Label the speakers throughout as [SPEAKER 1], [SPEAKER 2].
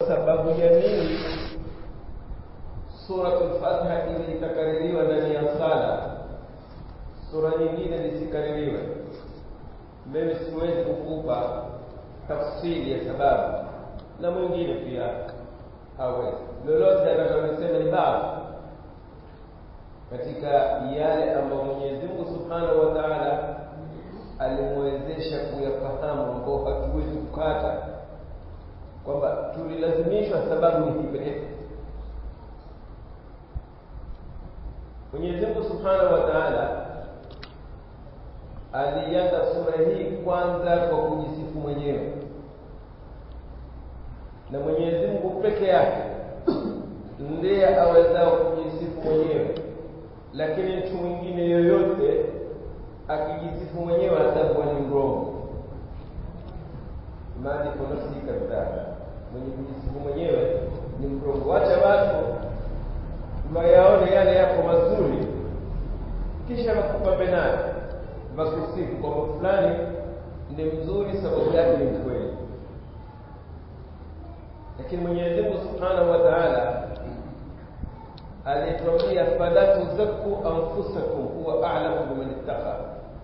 [SPEAKER 1] sababu ya nini suratul fatiha ile ikakaririwa ndani ya sala sura nyingine zisikaririwe mimi siwezi kukupa tafsiri ya sababu na mwingine pia hawezi lolote atakalolisema ni baadhi katika yale ambayo mwenyezi mungu subhanahu wa taala alimwezesha kuyafahamu ambao hatuwezi kukata kwamba tulilazimishwa sababu ni hii pekee mwenyezi mungu subhanahu wa taala alianza sura hii kwanza kwa kujisifu mwenyewe na mwenyezi mungu peke yake ndiye awezao kujisifu mwenyewe lakini mtu mwingine yoyote akijisifu mwenyewe atakuwa ni mrongo maandiko nafsi kadhaa mwenye kujisifu mwenyewe ni mrongo wacha watu wayaone yale yako mazuri kisha wakupambe nayo wakusifu kwamba fulani ni mzuri sababu yake ni mkweli lakini mwenyezi mungu subhanahu wa taala alituambia fala tuzakku anfusakum huwa a'lamu biman ittaqa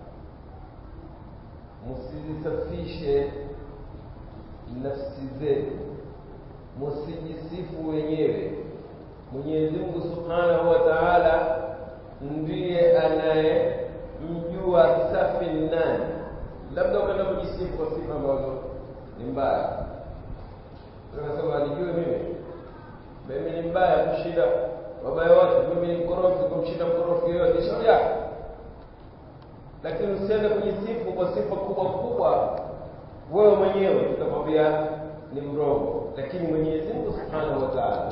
[SPEAKER 1] msizisafishe nafsi zenu msijisifu wenyewe mwenyezi mungu subhanahu wa taala ndiye anayemjua safi nani labda ukaenda kujisifu kwa sifa ambazo ni mbaya ukasema alijue mimi mimi ni mbaya kushinda wabaya wote mimi ni mkorofi kumshinda mkorofi yoyote shauri yako lakini usiende kujisifu kwa sifa kubwa kubwa wewe mwenyewe tutakwambia ni mrongo lakini mwenyezi mungu subhanahu wa taala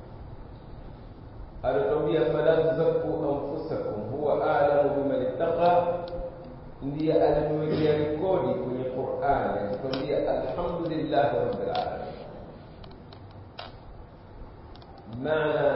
[SPEAKER 1] anatuambia fala tuzakku anfusakum huwa alamu biman ittaqa ndiye alimwekea rekodi kwenye qurani akituambia alhamdulillahi rabbil alamin maana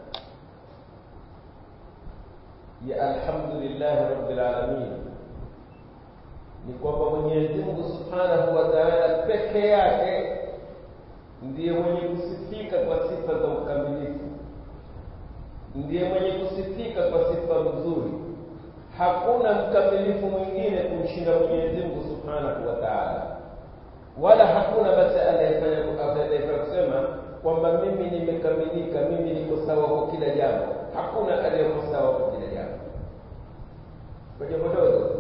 [SPEAKER 1] ya alhamdulillahi rabbil alamin ni kwamba mwenyezi mungu subhanahu wa taala peke yake ndiye mwenye kusifika kwa sifa za ukamilifu ndiye mwenye kusifika kwa sifa nzuri hakuna mkamilifu mwingine kumshinda mwenyezi mungu subhanahu wa taala wala hakuna basi anayefanya anayefanya kusema kwamba mimi nimekamilika mimi niko sawa kwa kila jambo hakuna aliyeko sawa kwa kila jambo kwa jambo dogo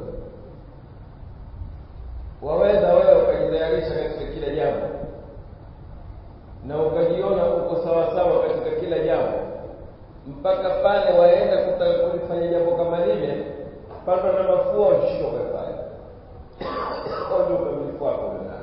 [SPEAKER 1] waweza wewe ukajitayarisha katika kila jambo na ukajiona uko sawasawa katika kila jambo mpaka pale waenda kutaka kulifanya jambo kama lile patwa na mafua ushishoke pale ndio ukamilifu wako ndani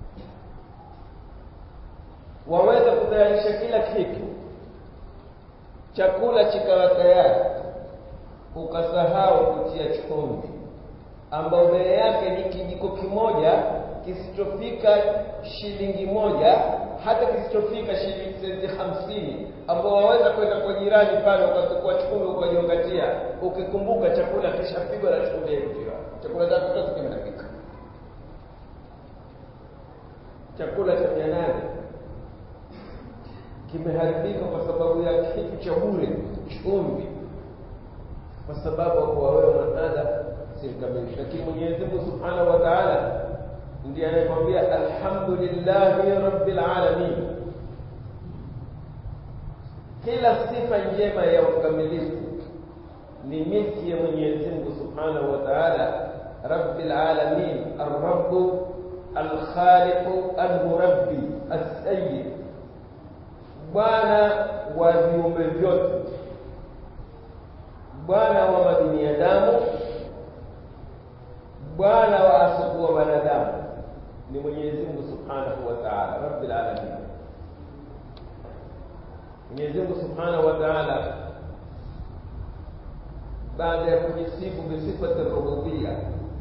[SPEAKER 1] waweza kutayarisha kila kitu chakula chikawa tayari ukasahau kutia chumvi ambao mbele yake ni kijiko kimoja kisichofika shilingi moja hata kisichofika shilingi senti hamsini ambao waweza kwenda kwa jirani pale ukachukua chumvi ukajiongatia ukikumbuka chakula kishapigwa na chumvi yaitiwa chakula chako chote kimeharibika chakula cha mia nane kimeharibika kwa sababu ya kitu cha bure chumvi kwa sababu kwa wewe mwanadamu si mkamilifu lakini Mwenyezi Mungu Subhanahu wa Ta'ala ndiye anayekwambia alhamdulillahi rabbil alamin kila sifa njema ya ukamilifu ni milki ya Mwenyezi Mungu Subhanahu wa Ta'ala rabbil alamin ar-rabb al-khaliq al-murabbi as-sayyid bwana wa viumbe vyote bwana wa mabinadamu bwana wa asikuwa wanadamu ni mwenyezi mungu subhanahu wa taala rabbil alamin mwenyezi mungu subhanahu wa taala baada ya kujisifu bisifati rububia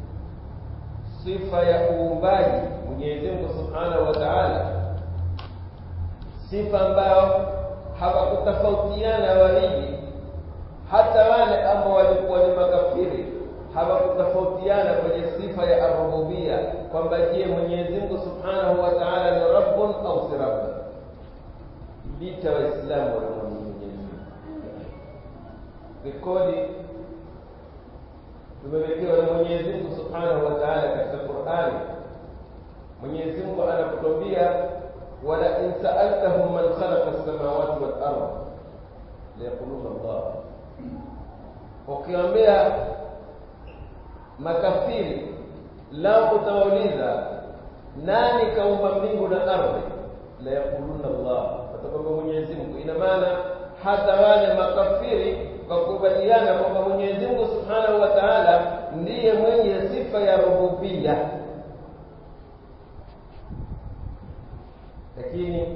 [SPEAKER 1] sifa ya uumbaji mwenyezi mungu subhanahu wa taala sifa ambayo hawakutofautiana waliji hata wale ambao walikuwa ni makafiri hawakutofautiana kwenye sifa ya arububia kwamba je mwenyezi mungu subhanahu wa taala ni rabbun au si rabbun vita waislamu wanamwamini mwenyezi mungu rekodi tumewekewa na mwenyezi mungu subhanahu wa taala katika qurani mwenyezi mungu anakutwambia wala in saaltahum man khalaqa lsamawati walard layaquluna allah ukiwambia makafiri lao utawauliza nani kaumba mbingu na ardhi la yaquluna Allah watakwamba Mwenyezi Mungu ina maana hata wale makafiri wakubaliana kwamba Mwenyezi Mungu Subhanahu wa Ta'ala ndiye mwenye sifa ya rububia lakini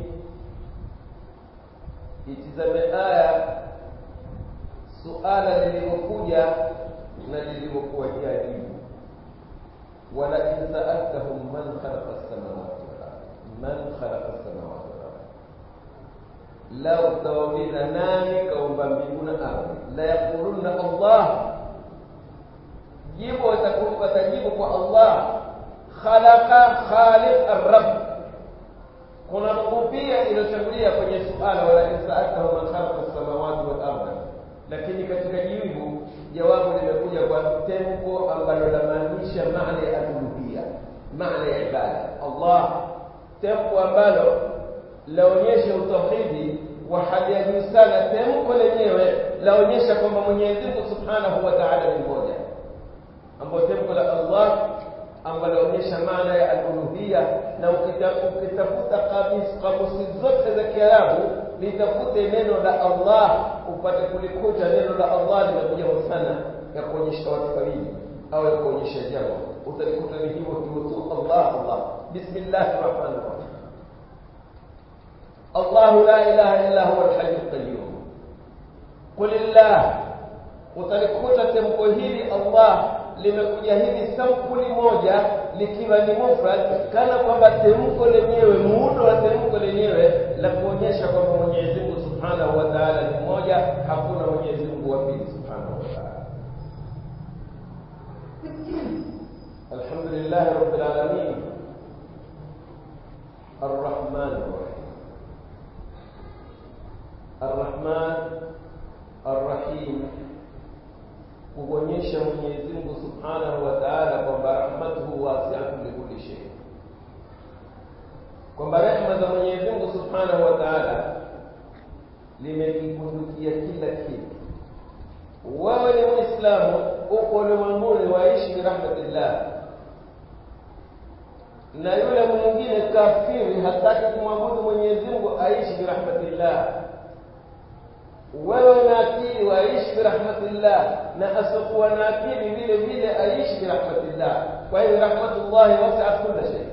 [SPEAKER 1] itizame aya suala lilivyokuja na lilivyokuwa jajibu wala in sa'altahum man khalaqa as-samawati wal ard man khalaqa as-samawati wal ard lau utawauliza nani kaumba mbingu na ardhi la yaquluna Allah jibu watajibu kwa Allah khalaqa khaliq ar-rabb kuna rububia iliyotangulia kwenye suala wala in sa'altahum man khalaqa as-samawati wal ard lakini katika jibu jawabu limekuja kwa temko ambalo lamaanisha maana ya uluhia maana ya ibada Allah temko ambalo laonyesha utauhidi wa hali ya juu sana temko lenyewe laonyesha kwamba Mwenyezi Mungu Subhanahu wa Ta'ala ni mmoja ambapo temko la Allah ambalo laonyesha maana ya al-uluhia na ukitafuta kamusi zote za Kiarabu litafute neno la Allah upate kulikuta neno la Allah limekuja sana ya kuonyesha watu wawili au ya kuonyesha jambo utalikuta ni hivyo hivyo tu Allah Allah bismillahir rahmanir rahim الله لا إله إلا هو الحي القيوم قل الله utalikuta temko hili Allah limekuja hivi sampuli moja likiwa ni mufrad kana kwamba temko lenyewe muundo wa temko lenyewe la kuonyesha kwamba Mwenyezi Mungu Subhanahu wa Ta'ala ni mmoja hakuna Mwenyezi Mungu wa pili Subhanahu wa Ta'ala Alhamdulillah Rabbil Alamin Ar-Rahman Ar-Rahim Ar-Rahman Ar-Rahim kuonyesha Mwenyezi Mungu Subhanahu wa Ta'ala kwamba rahmatuhu wasi'atun likulli shay. Kwamba rehema za Mwenyezi Mungu Subhanahu wa Ta'ala limekipundukia kila kitu. Wewe ni Muislamu, uko ulimwenguni waishi bi rahmatillah, na yule mwingine kafiri hataki kumwabudu Mwenyezi Mungu aishi bi rahmatillah wewe una akili waishi birahmatillah na asiokuwa na akili vile vile aishi birahmatillah kwa hiyo rahmatullahi wasi'at kulla shay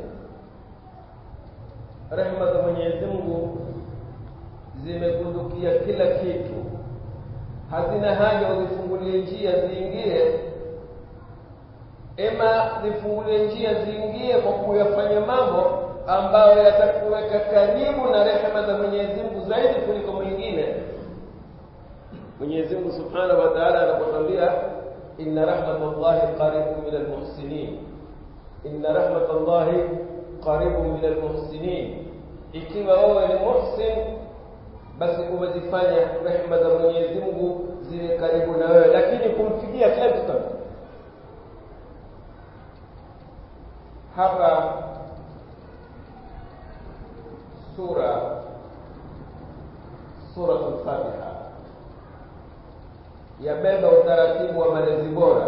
[SPEAKER 1] rehma za Mwenyezi Mungu zimekundukia kila kitu hazina haja uzifungulie njia ziingie ema zifungulie njia ziingie kwa kuyafanya mambo ambayo yatakuweka karibu na rehema za Mwenyezi Mungu zaidi kuliko mwingine Mwenyezi Mungu Subhanahu wa Ta'ala anapotambia inna rahmatallahi qaribun minal muhsinin inna rahmatallahi qaribun minal muhsinin ikiwa wewe ni muhsin basi umezifanya rehema za Mwenyezi Mungu ziwe karibu na wewe lakini kumfikia kila mtu hapa sura suratul Fatiha yabeba utaratibu wa malezi bora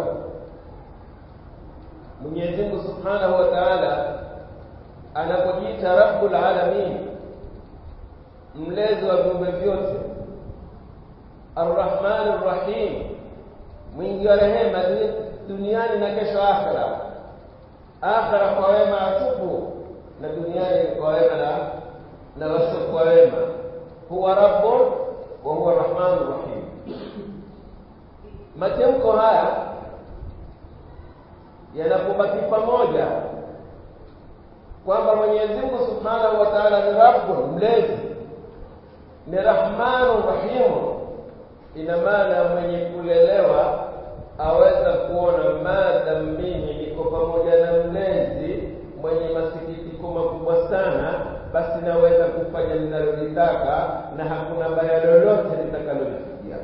[SPEAKER 1] Mwenyezi Mungu Subhanahu wa Ta'ala anapojiita Rabbul Alamin mlezi wa viumbe vyote Ar-Rahman Ar-Rahim mwingi wa rehema duniani na kesho akhera akhera kwa wema atupu na duniani kwa wema na na wasiokuwa wema huwa rabbun wa huwa rahmanur rahim matamko haya yanapobaki pamoja kwamba Mwenyezi Mungu Subhanahu wa Ta'ala ni Rabbun mlezi ni Rahmanu Rahimu ina maana mwenye kulelewa aweza kuona madam mimi niko pamoja na mlezi mwenye masikitiko makubwa sana basi naweza kufanya ninalolitaka na hakuna baya lolote litakalolifikia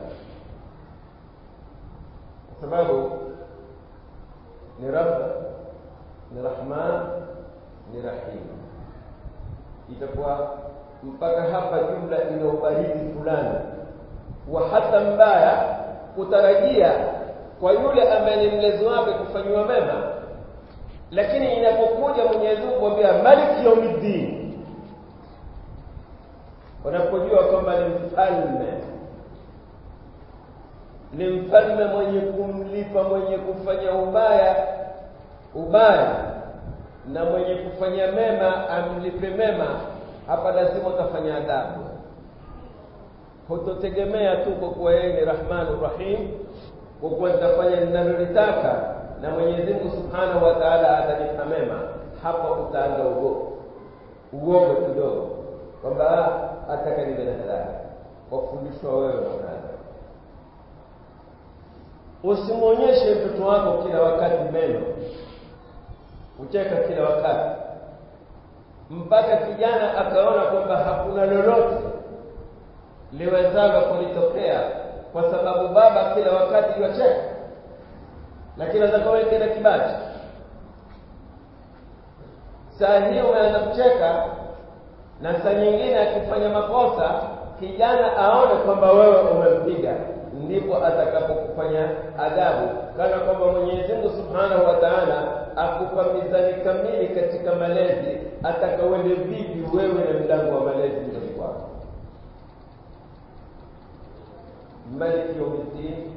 [SPEAKER 1] kwa sababu ni rabb ni rahman ni rahim itakuwa mpaka hapa jumla ina ubaridi fulani wa hata mbaya kutarajia kwa yule ambaye ni mlezi wake kufanyiwa mema lakini inapokuja Mwenyezi Mungu kumwambia Malik Yawmiddin unapojua kwamba ni mfalme ni mfalme mwenye kumlipa mwenye kufanya ubaya ubaya na mwenye kufanya mema amlipe mema hapa lazima utafanya adabu hutotegemea tu kwa kuwa yeye ni rahmanu rahim kwa kuwa nitafanya ninalolitaka na Mwenyezi Mungu Subhanahu wa Ta'ala atanipa mema hapa utaanza ugogo uogo kidogo kwamba ataka niwe na halali kwa kufundishwa wewe mwanadamu usimwonyeshe mtoto wako kila wakati meno ucheka kila wakati mpaka kijana akaona kwamba hakuna lolote liwezalo kulitokea kwa sababu baba kila wakati yuacheka lakini atakawe kila kibaji saa hiyo umeanza kucheka na saa nyingine akifanya makosa kijana aone kwamba wewe umempiga ndipo atakapokufanya adhabu kana kwamba Mwenyezi Mungu Subhanahu wa Ta'ala akupa mizani kamili katika malezi atakawende vipi wewe na mlango wa malezi ndani kwako ملك يوم الدين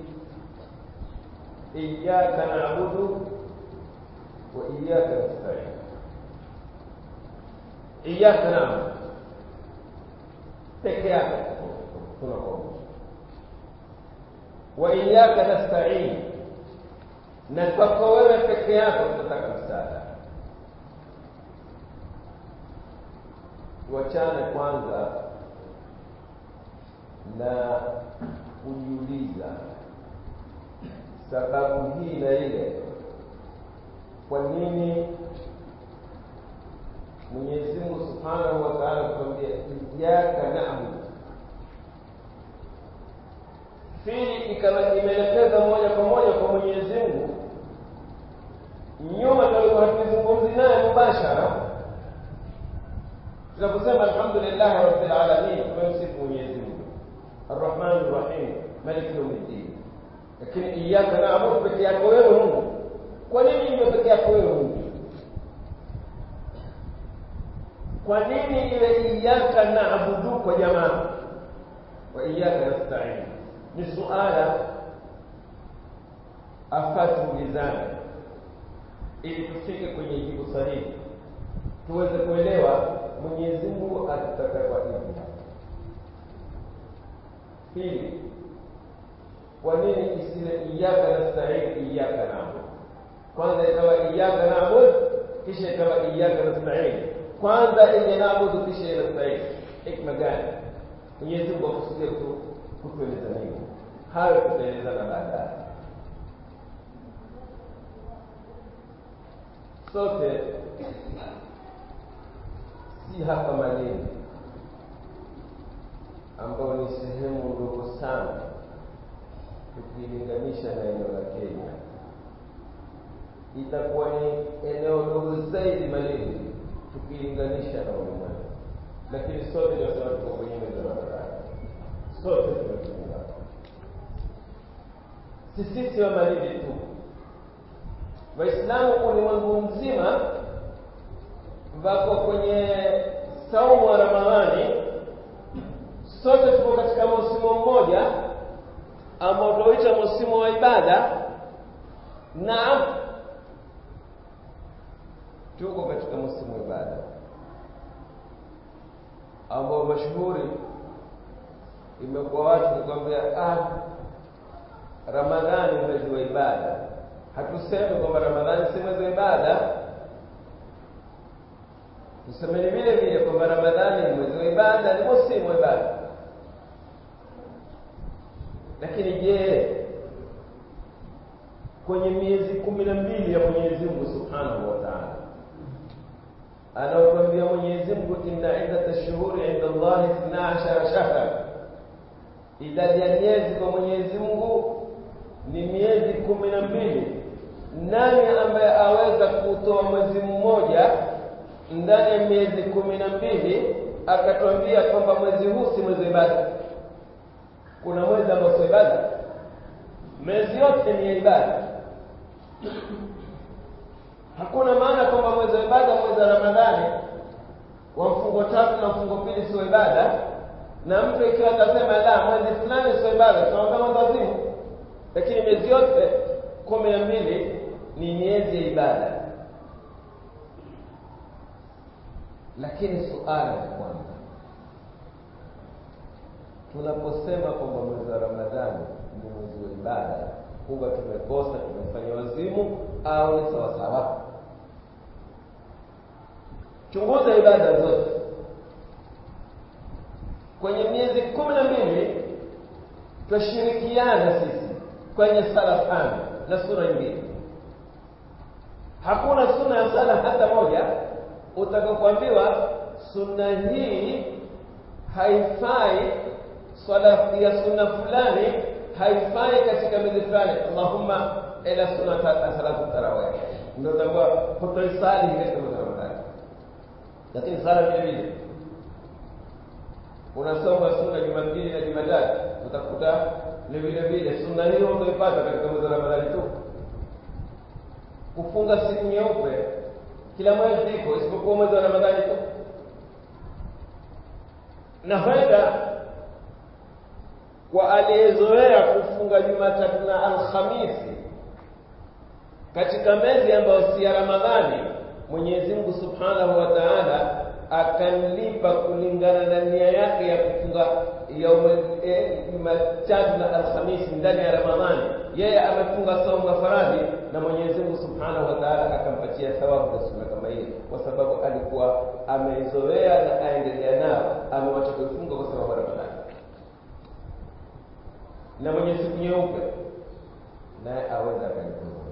[SPEAKER 1] إياك نعبد وإياك نستعين إياك نعبد peke yako tunakuomba wa iyyaka nasta'in na kwako wewe peke yako tunataka msaada tuachane kwanza na kujiuliza sababu hii na ile kwa nini Mwenyezi Mungu Subhanahu wa Ta'ala kutuambia iyyaka na'budu fili ikawa imeelekeza moja kwa moja kwa Mwenyezi Mungu nyuma tulikuwa hatuzungumzi naye mubashara tunaposema alhamdulillah rabbil alamin tumemsifu Mwenyezi Mungu arrahman arrahim malik yawmiddin lakini iyyaka na'budu peke yako wewe Mungu kwa nini hivyo peke yako wewe Mungu kwa nini iwe iyyaka na'budu kwa jamaa wa iyyaka nasta'in ni suala afatu ulizane ili tufike kwenye jibu sahihi tuweze kuelewa Mwenyezi Mungu atataka kwa nini pili kwa nini isiwe iyyaka nasta'in iyyaka na'budu kwanza ikawa iyyaka na'budu kisha ikawa iyyaka nasta'in kwanza ile naabudu kisha ile nasta'in hikma gani Mwenyezi Mungu akusudia tu kutueleza nini hayo tutaelezana baadaye sote si hapa Malindi ambao ni sehemu ndogo sana tukilinganisha na eneo la Kenya itakuwa ni eneo dogo zaidi Malindi tukilinganisha na ulimwengu lakini sote tunasema tuko kwenye meza ya barabara sote tumefunga si sisi wa Malindi tu waislamu ulimwengu mzima wako kwenye saumu wa ramadhani sote tuko katika msimu mmoja ambao tunaoita msimu wa ibada naam tuko katika msimu wa ibada ambao mashuhuri imekuwa watu kukwambia ah ramadhani mwezi wa ibada hatusemi kwamba ramadhani si mwezi wa ibada tusemeni vile vile kwamba ramadhani ni mwezi wa ibada ni msimu wa ibada lakini je kwenye miezi kumi na mbili ya mwenyezi mungu subhanahu wa taala anaotwambia Mwenyezi Mungu, inna iddata shuhuri inda Allahi ithna ashara shahra, idadi ya miezi kwa Mwenyezi Mungu ni miezi kumi na mbili. Nani ambaye aweza kutoa mwezi mmoja ndani ya miezi kumi na mbili akatwambia kwamba mwezi huu si mwezi wa ibada? Kuna mwezi ambao sio ibada? Miezi yote ni ya ibada. Hakuna maana kwamba mwezi wa ibada, mwezi wa Ramadhani wa mfungo tatu na mfungo pili sio ibada, na mtu ikiwa atasema la, mwezi fulani sio ibada, tunaomba mwezi wazimu, lakini miezi yote kumi na mbili ni miezi ya ibada. Lakini suala la kwanza, tunaposema kwamba mwezi wa Ramadhani ni mwezi wa ibada, huwa tumekosa, tumefanya wazimu au ni sawasawa? Chunguza ibada zote kwenye miezi kumi na mbili, twashirikiana sisi kwenye sala tano na sura nyingine. Hakuna suna ya sala hata moja utakapoambiwa sunna hii haifai, swala ya sunna fulani haifai katika miezi fulani, Allahumma ila sunna salatu tarawih, ndio utakuwa hutoisali katika mwezi wa Ramadhani. Lakini sala vile vile unasoma sunna Jumapili na Jumatatu, utakuta ni vile vile sunna hiyo utaipata katika mwezi wa Ramadhani tu. Kufunga siku nyeupe kila mwezi iko isipokuwa mwezi wa Ramadhani tu, na huenda kwa aliyezoea kufunga Jumatatu na Alhamisi katika miezi ambayo si ya Ramadhani, Mwenyezi Mungu Subhanahu wa Ta'ala akamlipa kulingana na nia yake ya kufunga Jumatatu na Alhamisi ndani ya Ramadhani. Yeye amefunga saumu ya faradhi na Mwenyezi Mungu Subhanahu wa Ta'ala akampatia thawabu za sunna kama hiyo, kwa sababu alikuwa ameizoea na aendelea nao, amewacha kuifunga kwa sababu ya Ramadhani. Na mwenye siku nyeupe naye aweza akalifunga,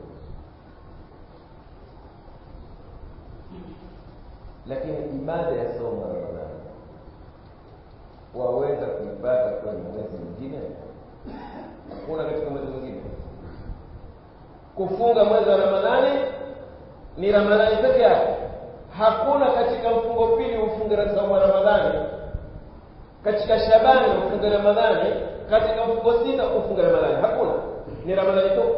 [SPEAKER 1] lakini ibada ya saumu ya Ramadhani waweza kuipata kwenye mwezi mwingine? Hakuna katika mwezi mwingine. Kufunga mwezi wa Ramadhani ni Ramadhani peke yake. Hakuna katika mfungo pili ufunge saumu ya Ramadhani, katika Shabani ufunge Ramadhani, katika mfungo sita ufunge Ramadhani. Hakuna, ni Ramadhani tu.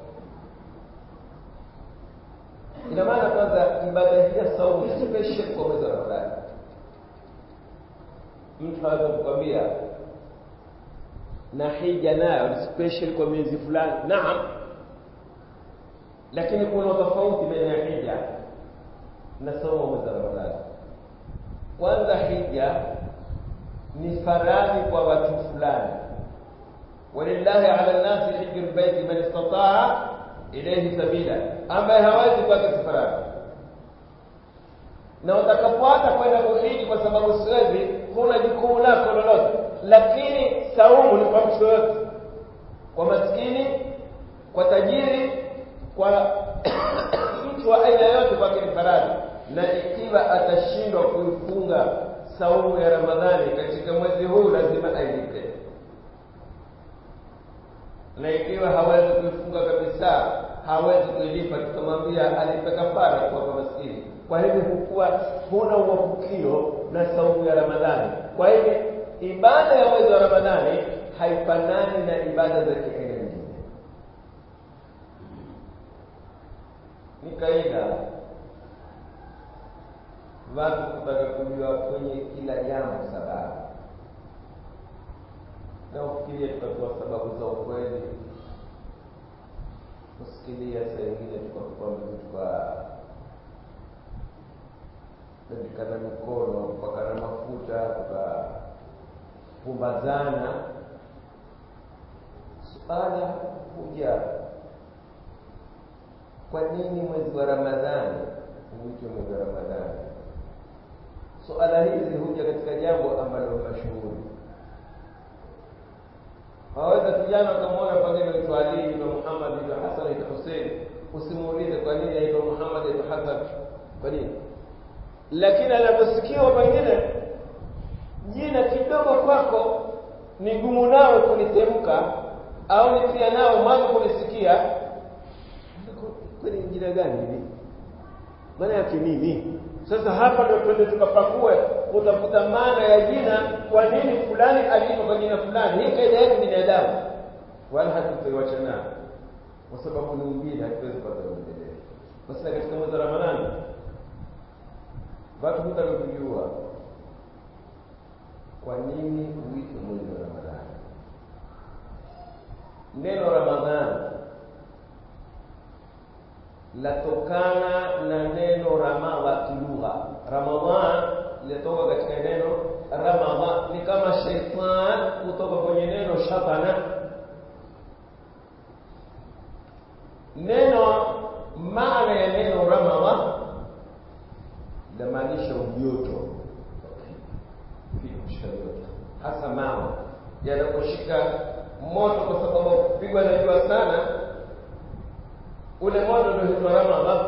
[SPEAKER 1] Ina maana kwanza ibada hii ya saumu ni special kwa mwezi wa Ramadhani. Mtu anaweza kukwambia na hija nayo ni special kwa miezi fulani. Naam, lakini kuna tofauti baina ya hija na saumu mwezi wa Ramadhani. Kwanza, hija ni faradhi kwa watu fulani, walillahi ala nnasi hiju lbaiti man istataa ilayhi sabila, ambaye hawezi kwake si faradhi. Na utakapoata kwenda kuhiji kwa sababu siwezi, huna jukumu lako lolote, lakini saumu ni kwa mtu yoyote, kwa maskini, kwa tajiri kwa mtu wa aina yote kwake ni faradhi, na ikiwa atashindwa kuifunga saumu ya Ramadhani katika mwezi huu lazima ailipe, na ikiwa hawezi kuifunga kabisa, hawezi kuilipa, tutamwambia alipe kafara kwa kwa maskini. Kwa hivyo hukuwa huna uwapukio na saumu ya Ramadhani. Kwa hivyo ibada ya mwezi wa Ramadhani haifanani na ibada za kiaina nyingine. Ni kaida watu kutaka kujua kwenye kila jambo sababu, na ufikirie tutatoa sababu za ukweli, kusikilia saa ingine tuka tukapikana mikono kupakana mafuta tukapumbazana. Suala huja, kwa nini mwezi wa Ramadhani huitwa mwezi wa Ramadhani? Suala hizi huja katika jambo ambalo mashuhuri. Waweza kijana ukamwona pengine aitwa Ali ibn Muhammad ibn Hasan ibn Hussein, usimuulize kwa nini aitwa Muhammad ibn Hasan. Kwa nini? lakini anaposikiwa pengine jina kidogo kwako ni gumu nawe kulitemka au ni pia nao mwanzo kulisikia kwani jina gani hili maana yake nini sasa hapa ndio twende tukapakue utafuta maana ya jina kwa nini fulani aliitwa kwa jina fulani hii kaida yetu binadamu wala hatutaiwacha nayo kwa sababu ni umbile hatuwezi kupata uendelee basi katika mwezi wa ramadhani watu hutaka kujua kwa nini uitwe mwezi wa ramadhani neno ramadhani latokana na neno ramadha kilugha ramadhan linatoka katika neno ramadha ni kama shaitan kutoka kwenye neno shatana neno maana ya neno ramadha linamaanisha ujoto kushika joto hasa mama yanaposhika moto kwa sababu kupigwa na jua sana ule moto ndio huitwa ramadha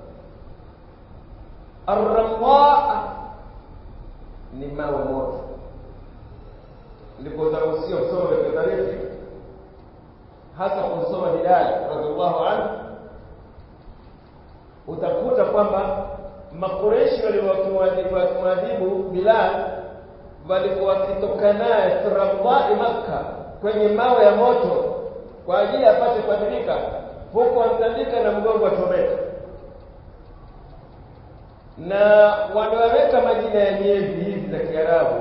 [SPEAKER 1] arramaa ni mawe moto ndipo utaruhusiwa kusoma katika tarihi hasa kusoma Bilal radhiallahu anhu utakuta kwamba makureshi walikuwa wakimwadhibu Bilal walikuwa wakitoka naye firamai Makka kwenye mawe ya moto kwa ajili apate kuadhirika huku amtandika na mgongo achomeka na wanaweka majina ya miezi hizi za Kiarabu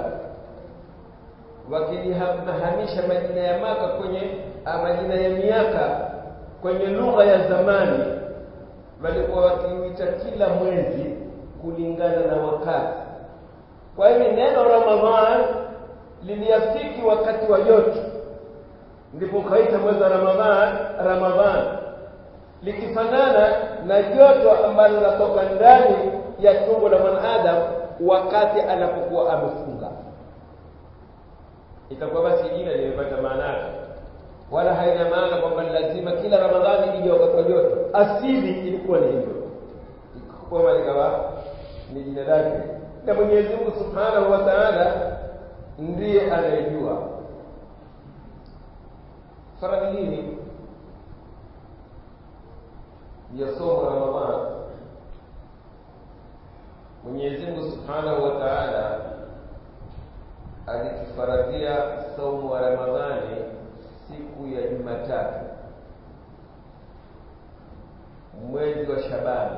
[SPEAKER 1] wakijihamisha majina ya Maka kwenye majina ya miaka kwenye lugha ya zamani walikuwa wakiuita kila mwezi kulingana na wakati kwa hiyo neno Ramadhan liliafiki wakati wa joto ndipo kaita mwezi wa Ramadhan Ramadhan likifanana na joto ambalo linatoka ndani ya tumbo la mwanadamu wakati anapokuwa amefunga itakuwa basi jina limepata maana yake wala haina maana kwamba lazima kila ramadhani ije wakati wa joto asili ilikuwa ni hivyo kwamba likawa ni jina lake na mwenyezi mungu subhanahu wa taala ndiye anayejua faradhi hii ya somo la ramadhan mwenyezi mungu subhanahu wa taala alitufaradhia saumu wa ramadhani siku ya jumatatu mwezi wa shabani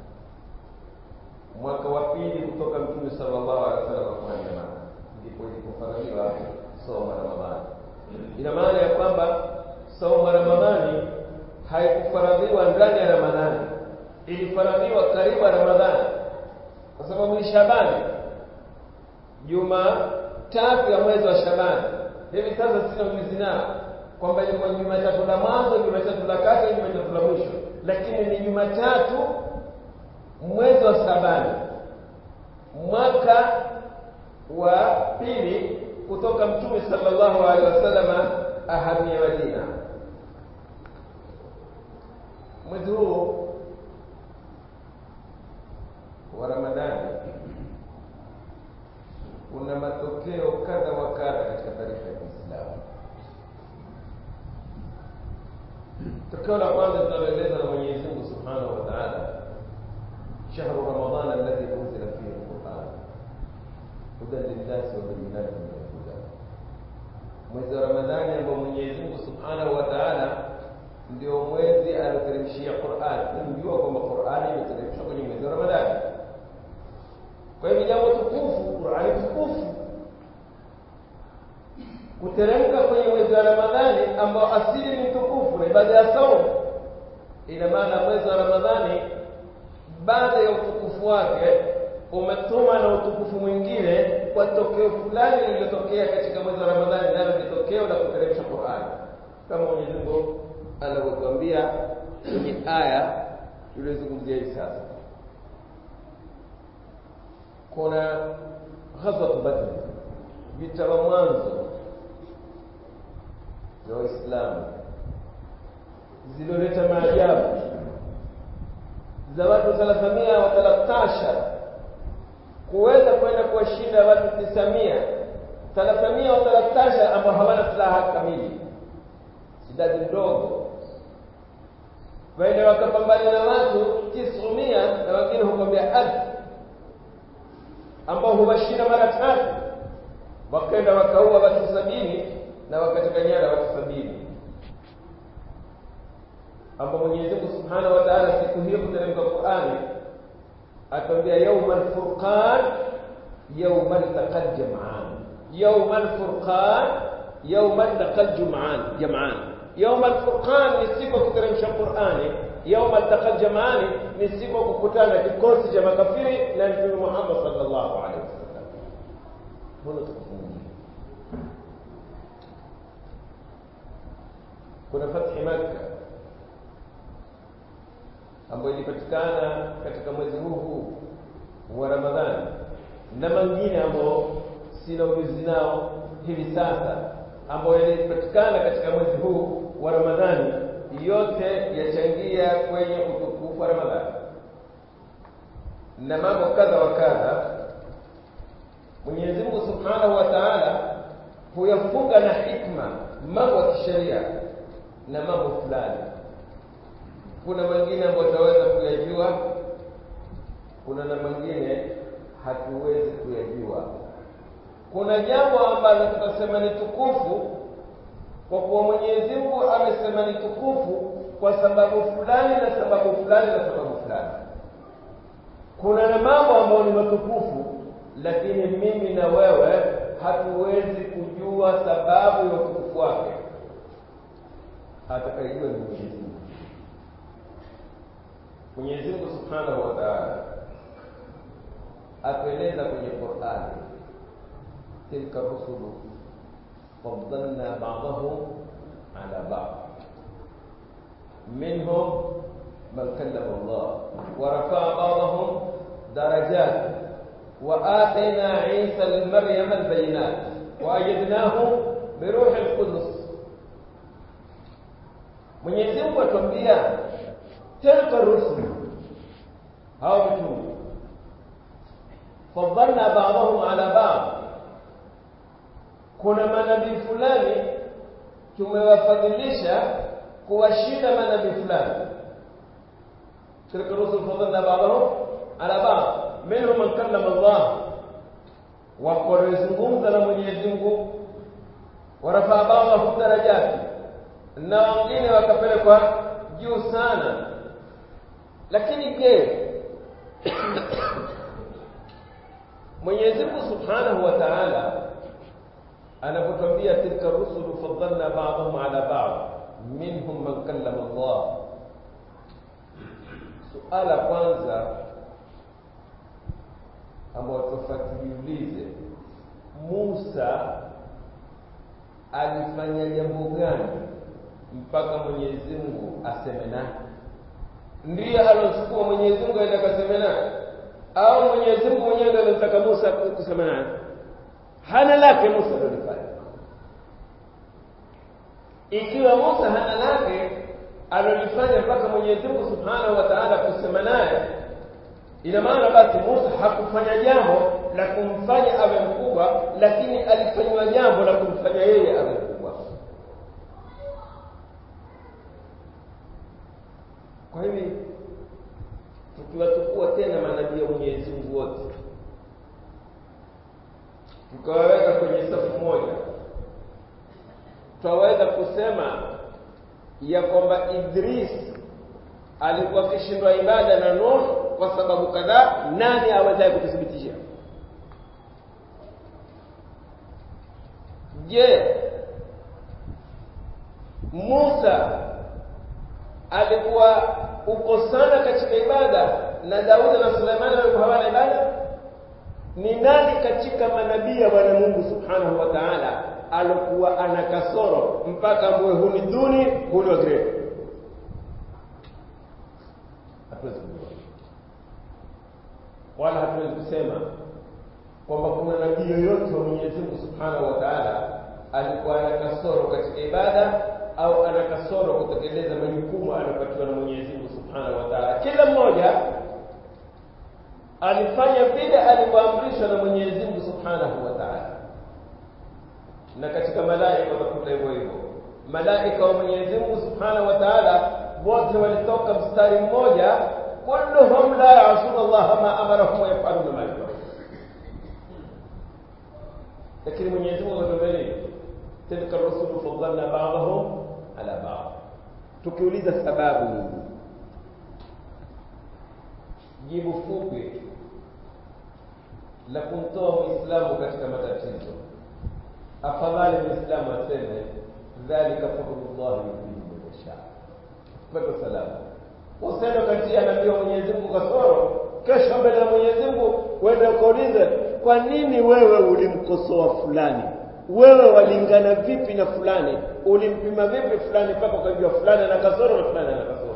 [SPEAKER 1] mwaka wa pili kutoka mtume sallallahu alaihi wasallam kwenda maka ndipo ilipofaradhiwa saumu ya ramadhani ina maana ya kwamba saumu ya ramadhani haikufaradhiwa ndani ya ramadhani ilifaradhiwa karibu ya ramadhani kwa sababu ni shabani juma tatu ya mwezi wa shabani hivi sasa sina ujuzi nao kwamba ilikuwa jumatatu la mwanzo jumatatu la kati jumatatu la mwisho lakini ni jumatatu mwezi wa sabani mwaka wa pili kutoka mtume sallallahu alaihi wasallam ahamia madina mwezi huu wa ramadhani kuna matokeo kadha wa kadha katika taarifa ya Kiislamu. Tokeo la kwanza tunaloeleza na Mwenyezi Mungu Subhanahu wa Ta'ala, shahru Ramadhan alladhi unzila fihi alquran hudan linnasi wa bayyinatin min alhuda, mwezi wa Ramadhani ambao Mwenyezi Mungu Subhanahu wa Ta'ala ndio mwezi alioteremshia Qur'an. Tunajua kwamba Qur'an imeteremshwa kwenye mwezi wa Ramadhani. Kwa hivyo jambo tukufu, Qur'ani tukufu kuteremka kwenye mwezi wa Ramadhani ambao asili ni tukufu na ibada ya saumu. Ina maana mwezi wa Ramadhani baada ya utukufu wake umetuma na utukufu mwingine kwa tokeo fulani lililotokea katika mwezi wa Ramadhani, nalo ni tokeo la kuteremsha Qur'ani, kama Mwenyezi Mungu anavyotuambia kwenye aya tulizozungumzia hivi sasa. kuna ghazwat Badr, vita vya mwanzo vya Waislamu zililoleta maajabu za watu thalathamia wa thalathashar kuweza kwenda kuwashinda watu tisamia thalathamia au thalathasha ambao hawana silaha kamili idadi ndogo waende wakapambana na watu tisumia na wengine hukwambia alfu ambao huwashinda mara tatu wakaenda wakaua watu sabini na wakateka nyara watu sabini ambao Mwenyezi Mungu Subhanahu wa Ta'ala siku hiyo kuteremka Qur'ani atambia yawmal furqan yawmal taqal jam'an yawmal furqan yawmal taqal jam'an jam'an yawmal furqan ni siku kuteremsha Qur'ani yawmal taqal jam'an ni siku kukutana kikosi cha makafiri na Mtume Muhammad sallallahu alaihi wasallam mbona tukufungia kuna fathi Makkah ambayo ilipatikana katika mwezi huu huu wa Ramadhani na mengine ambayo sina ujuzi nao hivi sasa ambayo yalipatikana katika mwezi huu wa Ramadhani yote yachangia kwenye utukufu wa Ramadhani na mambo kadha wa kadha Mwenyezi Mungu Subhanahu wa Ta'ala huyafunga na hikma mambo ya kisheria na mambo fulani kuna mengine ambayo tutaweza kuyajua kuna na mengine hatuwezi kuyajua kuna jambo ambalo tutasema ni tukufu kwa kuwa Mwenyezi Mungu amesema ni tukufu kwa sababu fulani na sababu fulani na sababu fulani kuna na mambo ambayo ni matukufu lakini mimi na wewe hatuwezi kujua sababu ya utukufu wake atakayejua ni Mwenyezi Mungu Mwenyezi Mungu Subhanahu wa Ta'ala atueleza kwenye Qur'ani tilka rusulu faddalna ba'dahum ala ba'd minhum man kallama Allah wa rafa'a ba'dahum darajat wa atayna 'Isa al-Maryam al-bayinat wa ayyadnahu bi ruhil qudus Mwenyezi Mungu atuambia tilka rusul hao mitume faddalna ba'dahum ala ba'd kuna manabii fulani tumewafadhilisha kuwashinda manabii fulani tilka rusul faddalna ba'dahum ala ba'd minhum man kallama Allah wakolezungumza na Mwenyezi Mungu warafaa ba'dahum darajati na wengine wakapelekwa juu sana lakini je Mwenyezi Mungu Subhanahu wa Ta'ala anapotwambia tilka rusulu faddalna ba'dahum ala ba'd minhum man kallama Allah suala kwanza ambao tufuatiliulize Musa alifanya jambo gani mpaka Mwenyezi Mungu aseme naye ndiye alosukuma Mwenyezi Mungu aende akaseme naye au Mwenyezi Mungu mwenyewe ndiye alimtaka Musa kusema naye hana lake Musa ndio alifanya ikiwa Musa hana lake alolifanya mpaka Mwenyezi Mungu Subhanahu wa Ta'ala kusema naye ina maana basi Musa hakufanya jambo la kumfanya awe mkubwa lakini alifanywa jambo la kumfanya yeye awe mkubwa kwa hivi tukiwatukua tena manabii wa Mwenyezi Mungu wote tukawaweka kwenye safu moja twaweza kusema ya kwamba Idris alikuwa akishindwa ibada na Nuh kwa sababu kadhaa nani awezaye kuthibitisha je Musa alikuwa uko sana katika ibada na Daudi na Suleimani walikuwa hawana ibada ni nani katika manabii wa Bwana Mungu Subhanahu wa Ta'ala alikuwa ana kasoro mpaka ambaye huni duni huni wa grade hatuwezi kujua wala hatuwezi kusema kwamba kuna nabii yoyote wa Mwenyezi Mungu Subhanahu wa Ta'ala alikuwa ana kasoro katika ibada au ana kasoro kutekeleza majukumu aliyopatiwa na Mwenyezi Mungu Subhanahu wa Ta'ala kila mmoja alifanya vile alivyoamrishwa na Mwenyezi Mungu Subhanahu wa Ta'ala na katika malaika watakuta hivyo hivyo malaika wa Mwenyezi Mungu Subhanahu wa Ta'ala wote walitoka mstari mmoja kulluhum la ya'suna Allah ma amarahum wa yaf'aluna ma yu'marun lakini Mwenyezi Mungu ametuambia tilka rusulu faddalna ba'dahum ala ba'd tukiuliza sababu nini jibu fupi la kumtoa muislamu katika matatizo afadhali muislamu aseme dhalika fadlullah yutihi man yasha pata salama usende ukatia nabii wa Mwenyezi Mungu kasoro kesho mbele ya Mwenyezi Mungu uende ukaulize kwa nini wewe ulimkosoa fulani wewe walingana vipi na fulani ulimpima vipi fulani mpaka ukajua fulani ana kasoro na fulani ana kasoro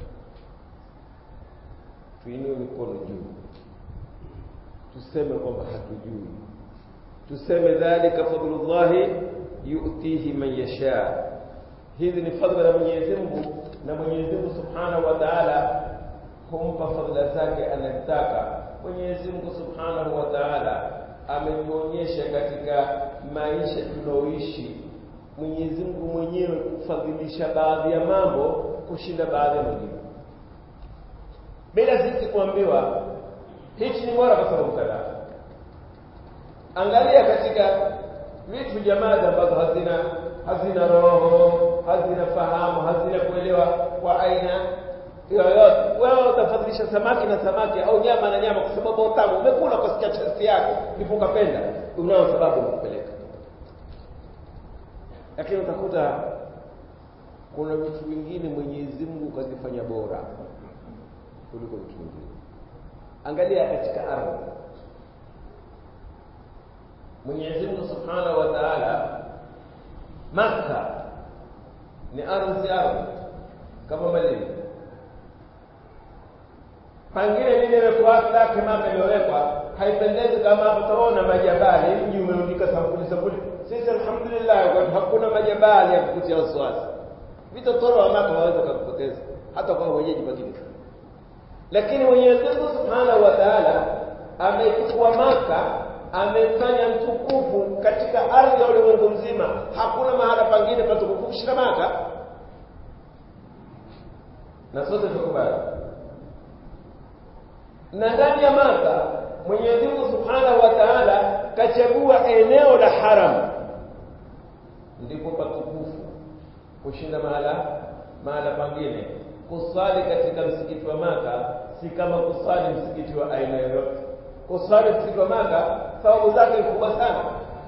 [SPEAKER 1] tuinue mikono juu tuseme kwamba hatujui tuseme dhalika fadlullahi yu'tihi man yasha hizi ni fadhila za Mwenyezi Mungu na Mwenyezi Mungu Subhanahu wa Ta'ala humpa fadhila zake anayetaka Mwenyezi Mungu Subhanahu wa Ta'ala ametuonyesha katika maisha tunaoishi Mwenyezi Mungu mwenyewe kufadhilisha baadhi ya mambo kushinda baadhi ya mengine bila sisi kuambiwa hichi ni bora kwa sababu kadhaa angalia katika vitu jamaa ambazo hazina hazina roho hazina fahamu hazina kuelewa kwa aina yoyote wewe utafadhilisha samaki na samaki au nyama na nyama kwa sababu utamu umekula ukasikia chesti yako ndipo ukapenda unao sababu kupeleka lakini utakuta kuna vitu vingine Mwenyezi Mungu kazifanya bora kuliko vitu vingine angalia katika ardhi Mwenyezi Mungu Subhanahu wa Ta'ala Makka ni ardhi ardhi kama Madina pangine lile imekuwa lake mama imewekwa haipendezi kama hapo utaona majabali mji umerundika sampuli sampuli sisi alhamdulillah kwa hakuna majabali ya kukutia wasiwasi vitotoro wa Makka waweza kukupoteza hata kwa wenyeji wengine lakini Mwenyezi Mungu Subhanahu wa Ta'ala amechukua Maka amefanya mtukufu katika ardhi ya ulimwengu mzima hakuna mahala pangine patukufu kushinda Maka na sote tukubali na ndani ya Maka Mwenyezi Mungu Subhanahu wa Ta'ala kachagua eneo la haram ndipo patukufu kushinda mahala mahala pangine kusali katika msikiti wa Maka si kama kusali msikiti wa aina yoyote. Kusali msikiti wa Maka sababu zake ni kubwa sana.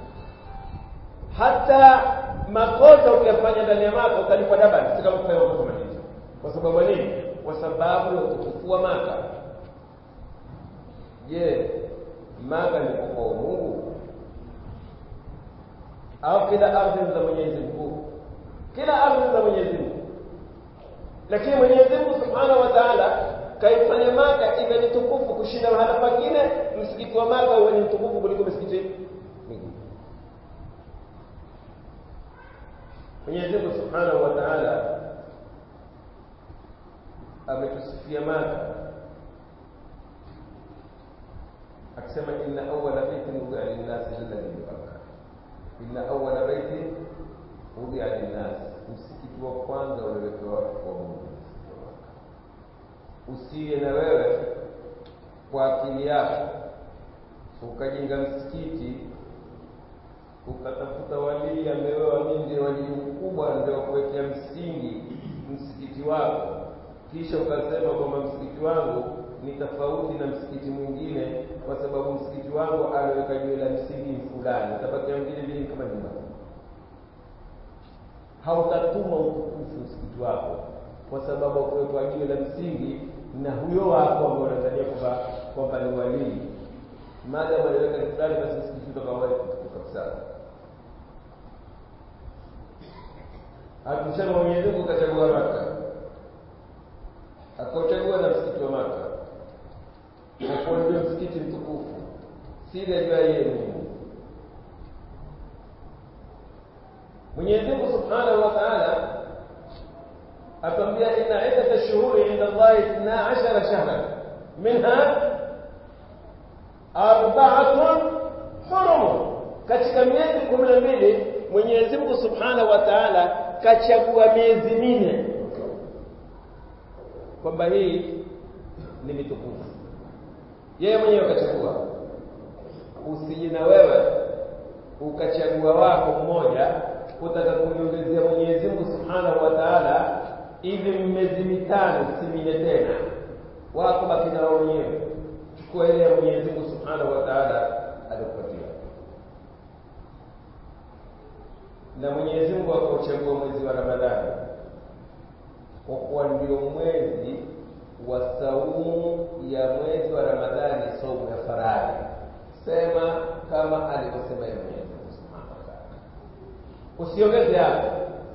[SPEAKER 1] Hata makosa ukiyafanya ndani ya Maka utalipwa dabani, si kama kufanya makosa Madina. Kwa sababu nini? Kwa sababu ya utukufu wa Maka. Je, Maka ni kwa Mungu au kila ardhi za Mwenyezi Mungu? Kila ardhi za Mwenyezi Mungu lakini Mwenyezi Mungu Subhanahu wa Ta'ala kaifanya Maka iwe ni tukufu kushinda mahala pengine. Msikiti wa Maka uwe ni mtukufu kuliko misikiti mingine. Mwenyezi Mungu Subhanahu wa Ta'ala ametusifia Maka akisema inna awwala baitin wudi'a lin-nasi lalladhi bi inna awwala baitin wudi'a lin-nas msikiti wa kwanza uliowekewa watu kwa Mungu usiye na wewe kwa akili yako ukajenga msikiti ukatafuta walii amewewa mimi ndio walii mkubwa ndio kuwekea msingi msikiti wako kisha ukasema kwamba msikiti wangu ni tofauti na msikiti mwingine kwa sababu msikiti wangu aliweka jiwe la msingi fulani utabakia vile vile kama nyumba hautatuma utukufu msikiti wako kwa sababu kuwekwa jiwe la msingi na huyo wako ambao unatania kwamba kwamba ni walii maadamu aliweka ni fulani basi msikiti utakuwa kabisa hakusema Mwenyezi Mungu kachagua Maka akauchagua na msikiti wa Maka hapo ndio msikiti mtukufu si ile jua yeye Mungu Mwenyezi Mungu Subhanahu wa Ta'ala atambia inna iddat ash-shuhuri 'inda Allah 12 shahran minha arba'atun hurum katika miezi kumi na mbili Mwenyezi Mungu Subhanahu wa Ta'ala kachagua miezi minne kwamba hii ni mitukufu yeye mwenyewe akachagua usije na wewe ukachagua wako mmoja utaka kuniongezea Mwenyezi Mungu Subhanahu wa Ta'ala ili miezi mitano si minne tena wako baki na wao wenyewe chukua ile ya Mwenyezi Mungu Subhanahu wa Ta'ala alikupatia na Mwenyezi Mungu akauchagua mwezi wa Ramadhani kwa kuwa ndio mwezi wa saumu ya mwezi wa Ramadhani, saumu ya faradhi. Sema kama alivyosema yeye Mwenyezi Mungu Subhanahu wa Ta'ala, usiongeze hapo.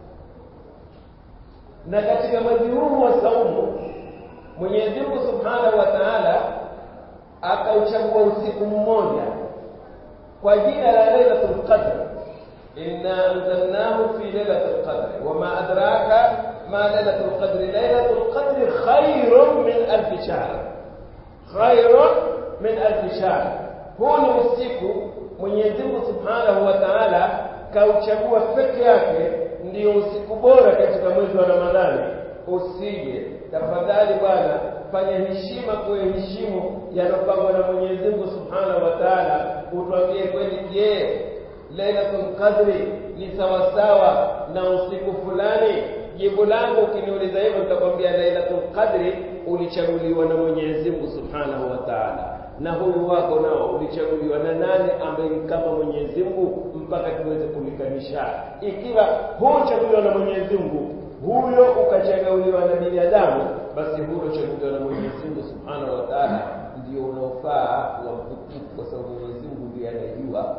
[SPEAKER 1] Na katika mwezi huu wa saumu Mwenyezi Mungu Subhanahu wa Ta'ala akauchagua usiku mmoja kwa jina la Lailatul Qadr إنا أنزلناه في ليلة القدر وما أدراك ما ليلة القدر ليلة القدر خير من ألف شهر خير من ألف شهر هو ni usiku Mwenyezi Mungu Subhanahu wa Ta'ala kauchagua peke yake ndio usiku bora katika mwezi wa Ramadhani. Usije tafadhali bwana, fanya heshima kuheshimu yanopangwa na Mwenyezi Mungu Subhanahu wa Ta'ala. Utuambie kweli, je, Lailatul Qadri ni sawasawa na usiku fulani? Jibu langu ukiniuliza hivyo, nitakwambia Lailatul Qadri ulichaguliwa na Mwenyezi Mungu Subhanahu wa Ta'ala, na huyu wako nao ulichaguliwa na nani ambaye ni kama Mwenyezi Mungu, mpaka tuweze kulikanisha. Ikiwa huchaguliwa na Mwenyezi Mungu, huyo ukachaguliwa na binadamu, basi huyo uchaguliwa na Mwenyezi Mungu Subhanahu wa Ta'ala ndio unaofaa wa mtukufu, kwa sababu Mwenyezi Mungu ndiye anayejua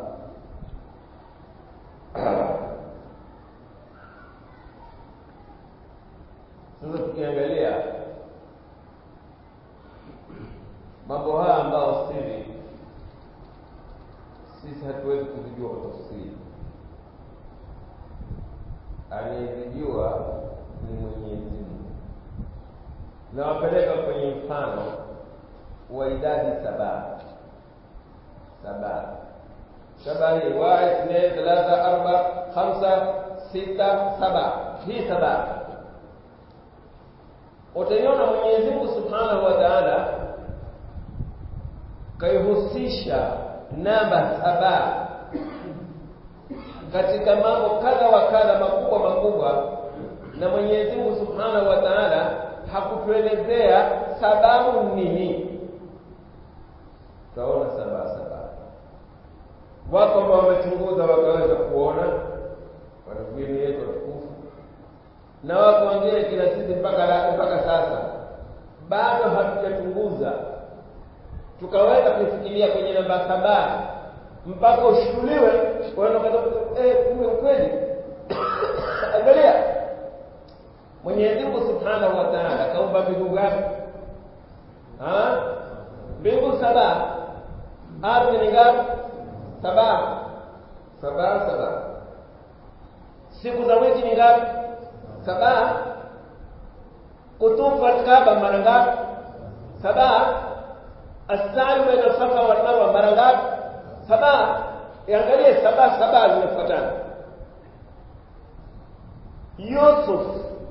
[SPEAKER 1] Sasa tukiangalia mambo haya ambayo siri sisi hatuwezi kuzijua kwa tafsiri, anayezijua ni Mwenyezi Mungu. Nawapeleka kwenye mfano wa idadi saba saba saba hii wahid, ithnain, thalatha, arba, khamsa, sita, saba. Hii saba utaiona Mwenyezi Mungu Subhanahu wa Ta'ala kaihusisha namba saba katika mambo kadha wa kadha makubwa makubwa, na Mwenyezi Mungu Subhanahu wa Ta'ala hakutuelezea sababu nini. Tutaona saba saba wako ambao wamechunguza wakaweza kuona wanavini yetu watukufu, na wako wengine kila sisi mpaka mpaka sasa bado hatujachunguza tukaweza kufikiria kwenye namba saba mpaka ushughuliwe eh, kumbe ukweli. Angalia, Mwenyezi Mungu Subhanahu wa Ta'ala kaumba mbingu ngapi? Mbingu saba, ardhi ni ngapi? saba saba saba. Siku za wiki ni ngapi? Saba. Kutufu Alkaaba mara ngapi? Saba. As-sa'yu baina Safa wal Marwa mara ngapi? Saba. Iangalie saba saba zimefuatana. Yusuf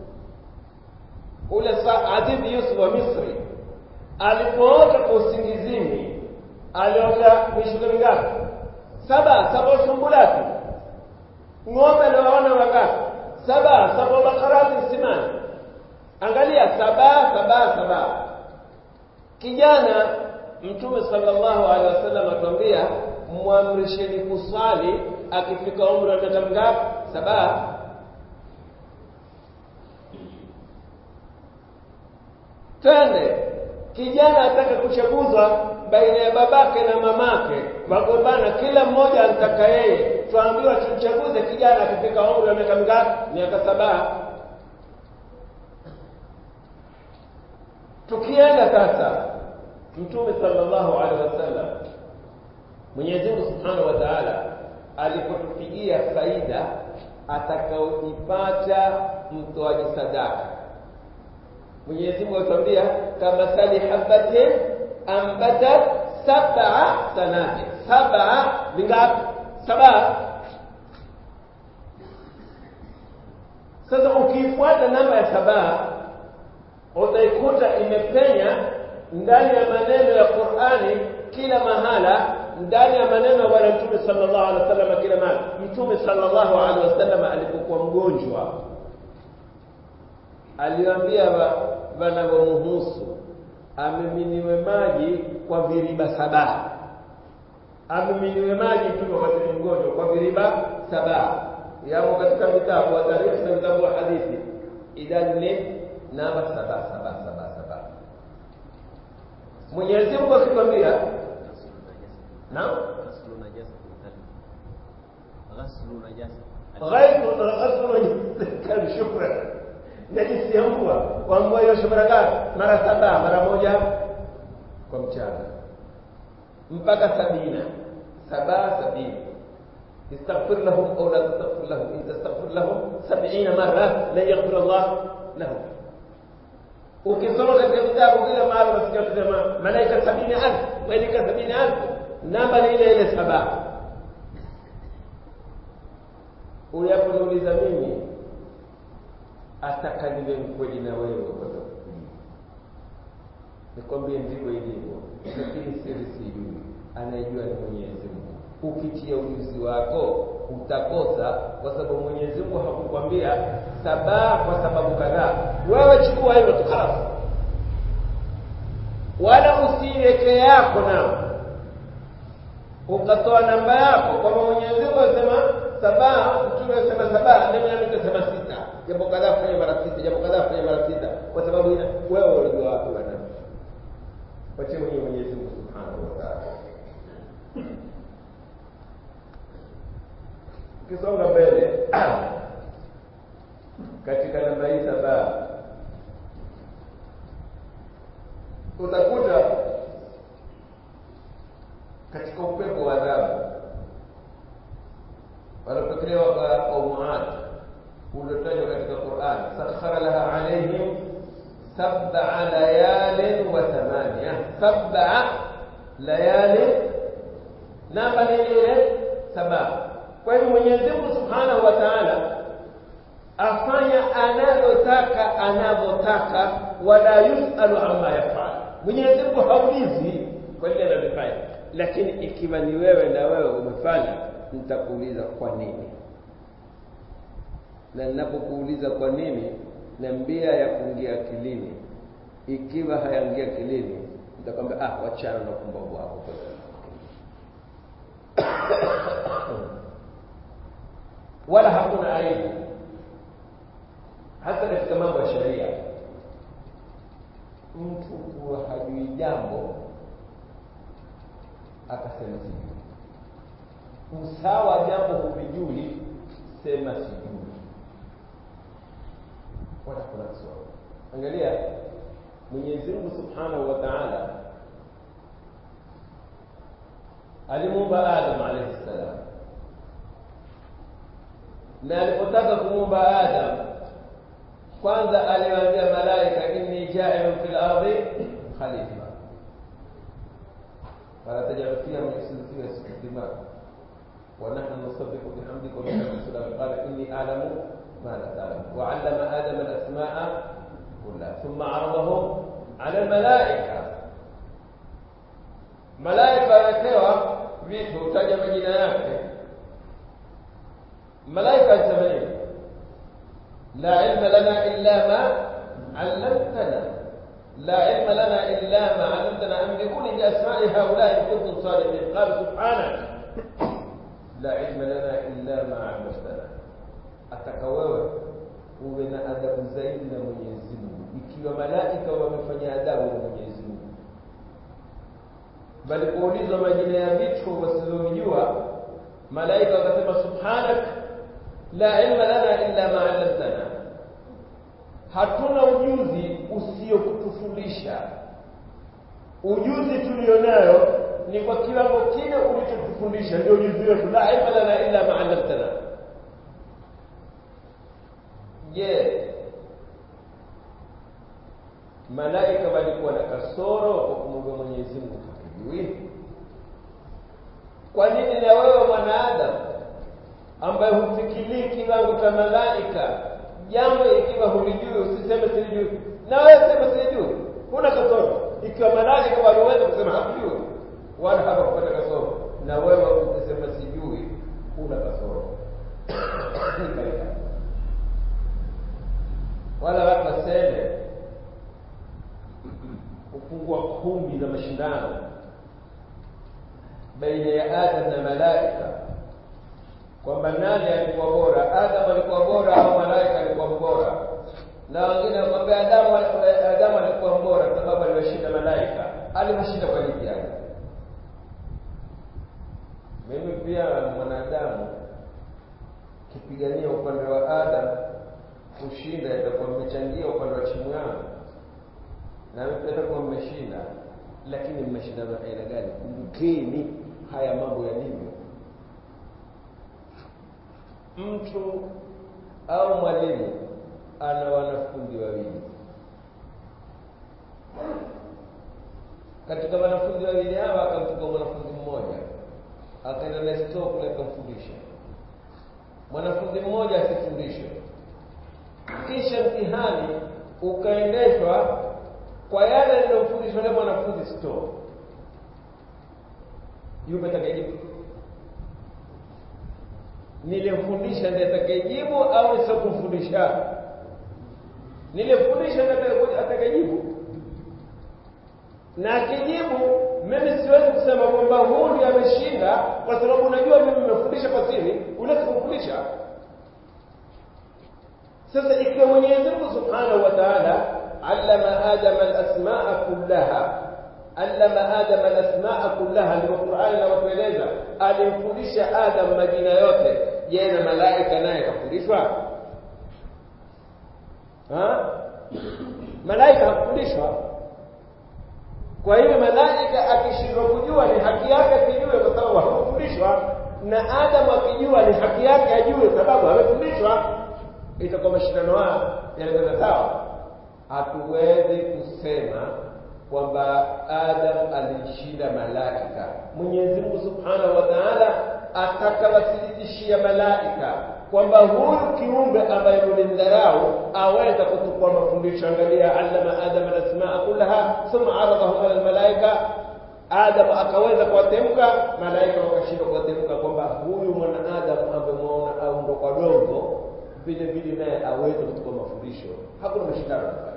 [SPEAKER 1] ule Azizi Yusuf wa Misri alipoota kwa usingizini aliota mishuka mingapi? saba saba sumbulati ng'ombe nawaona wangapi saba saba bakarati simani angalia saba saba saba kijana mtume sallallahu alaihi wasallam atuambia mwamrisheni kuswali akifika umri wa miaka mingapi saba twende kijana ataka kuchaguzwa baina ya babake na mamake, wagombana, kila mmoja anataka yeye. Tuambiwa tumchaguze kijana akifika umri wa miaka mingapi? Miaka saba. Tukienda sasa, Mtume sallallahu alaihi wasallam, Mwenyezi Mungu subhanahu wa taala alipotupigia faida atakaoipata mtoaji sadaka, Mwenyezi Mungu atuambia kama sali habatin ambatat sab'a sanati sab'a vingapi saba sasa ukiifuata namba ya saba utaikuta imepenya ndani ya maneno ya Qur'ani kila mahala ndani ya maneno ya bwana mtume sallallahu alaihi wasallam kila mahali mtume sallallahu alaihi wasallam alipokuwa mgonjwa aliwaambia wanavyomuhusu amiminiwe maji kwa viriba saba amiminiwe maji mtume wakati ni mgonjwa kwa viriba saba yamo katika vitabu wa tarikhi na vitabu wa hadithi idadi ni namba saba saba saba saba Mwenyezi Mungu akikwambia naam ghaibu ghaslu shukran najisi ya mbwa kwa mbwa hiyo mara ngapi mara saba mara moja kwa mchana mpaka sabina saba sabini استغفر لهم او لا تستغفر لهم ان تستغفر لهم سبعين مره لن يغفر الله لهم ukisoma katika vitabu kila mara unasikia kusema malaika sabini alfu malaika sabini alfu namba ni ile ile saba uyaponiuliza mimi ataka niwe mkweli na wewe kwenda kukujibu nikwambie ndivyo ilivyo lakini siri sijui anayejua ni mwenyezi mungu ukitia ujuzi wako utakosa kwa sababu mwenyezi mungu hakukwambia sabaa kwa sababu kadhaa wewe chukua hivyo tu khalas wala usiweke yako nao ukatoa namba yako kwamba mwenyezi mungu anasema sabaa mtume anasema sabaa nami nami nitasema sita jambo kadhaa fanya mara sita jambo kadhaa fanya mara sita kwa sababu ina wewe unajua wapi bwana wache mwenyewe mwenyezi mungu subhanahu wa ta'ala ukisonga mbele katika namba hii saba utakuta katika upepo wa adhabu walopokelewa kwa qaumu Ad uliotajwa katika Qur'an sakhara laha alaihim sab'a layalin wa thamaniya sab'a layalin namba ni ile saba kwa hivyo Mwenyezi Mungu Subhanahu wa Ta'ala afanya analotaka anavyotaka wala yusalu amma yafal Mwenyezi Mungu haulizi kwa lile analofanya lakini ikiwa ni wewe na wewe umefanya nitakuuliza kwa nini na ninapokuuliza kwa nini niambia ya kuingia akilini ikiwa hayaingia akilini nitakwambia ah wachana na upumbavu wako wala hakuna aibu hata katika mambo ya sheria mtu kuwa hajui jambo akasema sijui usawa jambo huvijui sema sijui wala kuna kiswali angalia mwenyezi mungu subhanahu wa taala alimuumba adam alaihi ssalam na alipotaka kumuumba adam kwanza aliwaambia malaika inni jailun fil ardi khalifa fala tajal fiha man yufsidu fiha yasfiku dima wa nahnu nusabbihu bihamdika wa nuqaddisu lak qala inni a'lamu ma la ta'lam wa 'allama adama al-asma'a kullaha thumma 'aradahum 'ala al-mala'ika malaika wanapewa vitu utaja majina yake malaika alisema nini la ilma lana illa ma 'allamtana la ilma lana illa ma 'allamtana anbiquni bi asma'i haula'i in kuntum sadiqin qala subhanak la ilma lana illa ma 'allamtana ataka wewe uwe na adabu zaidi na Mwenyezi Mungu ikiwa malaika wamefanya adabu na Mwenyezi Mungu bali kuulizwa majina ya vitu wasizovijua malaika wakasema subhanak la ilma lana illa ma 'allamtana hatuna ujuzi usiokutufundisha ujuzi tulionayo ni kwa kiwango kile ulichotufundisha ndio ujuzi wetu la ilma lana illa ma 'allamtana je malaika walikuwa na kasoro kwa kumwomba Mwenyezi Mungu hujui kwa nini na wewe mwanadamu ambaye hufikirii kiwango cha malaika jambo ikiwa hulijui usiseme silijui na wewe sema silijui huna kasoro ikiwa malaika wameweza kusema hakujui wala hapakupata kasoro na wewe ukisema sijui huna kasoro wala watu waseme kufungua kumbi za mashindano baina ya Adam na malaika kwamba nani alikuwa bora, Adam alikuwa bora au malaika alikuwa bora, na wengine wakwambia Adamu Adamu alikuwa bora sababu aliwashinda malaika. Aliwashinda kwa nini yake? Mimi pia mwanadamu kipigania upande wa Adam kushinda, itakuwa mmechangia upande wa timu yangu na mimi pia itakuwa mmeshinda, lakini mmeshindana aina gani? Kumbukeni haya mambo yalivyo. Mtu au mwalimu ana wanafunzi wawili. Katika wanafunzi wawili hawa akamchukua mwanafunzi mmoja, akaenda na store kule akamfundisha. Mwanafunzi mmoja asifundishwe, kisha mtihani ukaendeshwa kwa yale aliyofundishwa na mwanafunzi store. Yupi atakayejibu? Nilimfundisha ndiye atakayejibu au nisikufundisha? Nilimfundisha ndiye atakayejibu. Na akijibu, mimi siwezi kusema kwamba huyu ndiye ameshinda, kwa sababu unajua mimi nimefundisha kwa siri, ule sikufundisha. Sasa ikiwa Mwenyezi Mungu Subhanahu wa Ta'ala allama Adama al-asmaa kullaha allama Adama al-asmaa kullaha, ndio Qur'ani inavyotueleza, alimfundisha Adam majina yote. Je, na malaika naye kafundishwa? Ha? Malaika hakufundishwa. Kwa hiyo malaika akishindwa kujua ni haki yake akijue, kwa sababu hakufundishwa, na Adamu akijua ni haki yake ajue, sababu amefundishwa. Itakuwa mashindano haya yanakwenda sawa. Hatuwezi kusema kwamba Adam alishinda malaika. Mwenyezi Mungu Subhanahu wa Ta'ala atakawathibitishia malaika kwamba huyu kiumbe ambaye mlimdharau aweza kutukua mafundisho. Angalia, allama Adam alasmaa kullaha thumma aradahum ala almalaika. Adam akaweza kuwatemka, malaika wakashindwa kuwatemka, kwamba huyu mwanadamu ambaye mwaona au ndo kwa dongo vile vile naye aweze kutukua mafundisho. Hakuna mashindano pale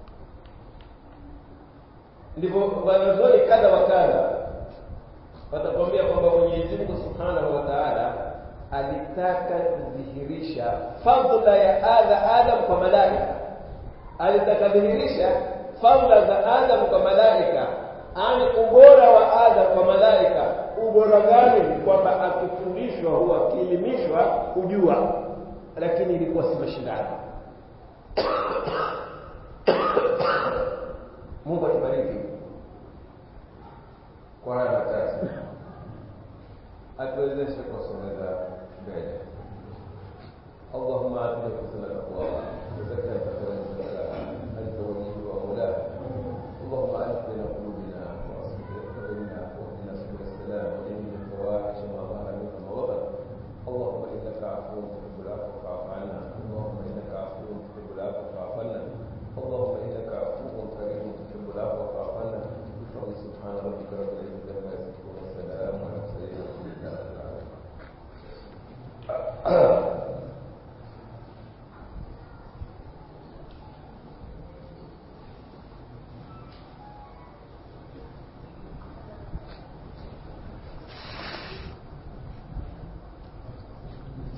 [SPEAKER 1] ndivyo wanazuoni kadha wa kadha watakwambia kwamba Mwenyezi Mungu Subhanahu wa Ta'ala alitaka kudhihirisha fadhila ya adha Adam kwa malaika, alitaka kudhihirisha fadhila za Adam kwa malaika, ani ubora wa Adam kwa malaika. Ubora gani? Kwamba akifundishwa huwa akielimishwa hujua, lakini ilikuwa si mashindano. Mungu atubariki kwa haya machache, atuwezeshe kusonga mbele. اللهم آتنا حسن التقوى وزكها أنت خير من زكاها أنت وليه ومولاه اللهم ألف بين قلوبنا وأصلح بيننا واهدنا سبل السلام وجنبنا الفواحش ما ظهر منها وما بطن اللهم إنك عفو تحب العفو فاعف عنا اللهم إنك عفو تحب العفو فاعف عنا اللهم إنك عفو كريم تحب العفو فاعف عنا بفضل سبحان ربك رب العزة عما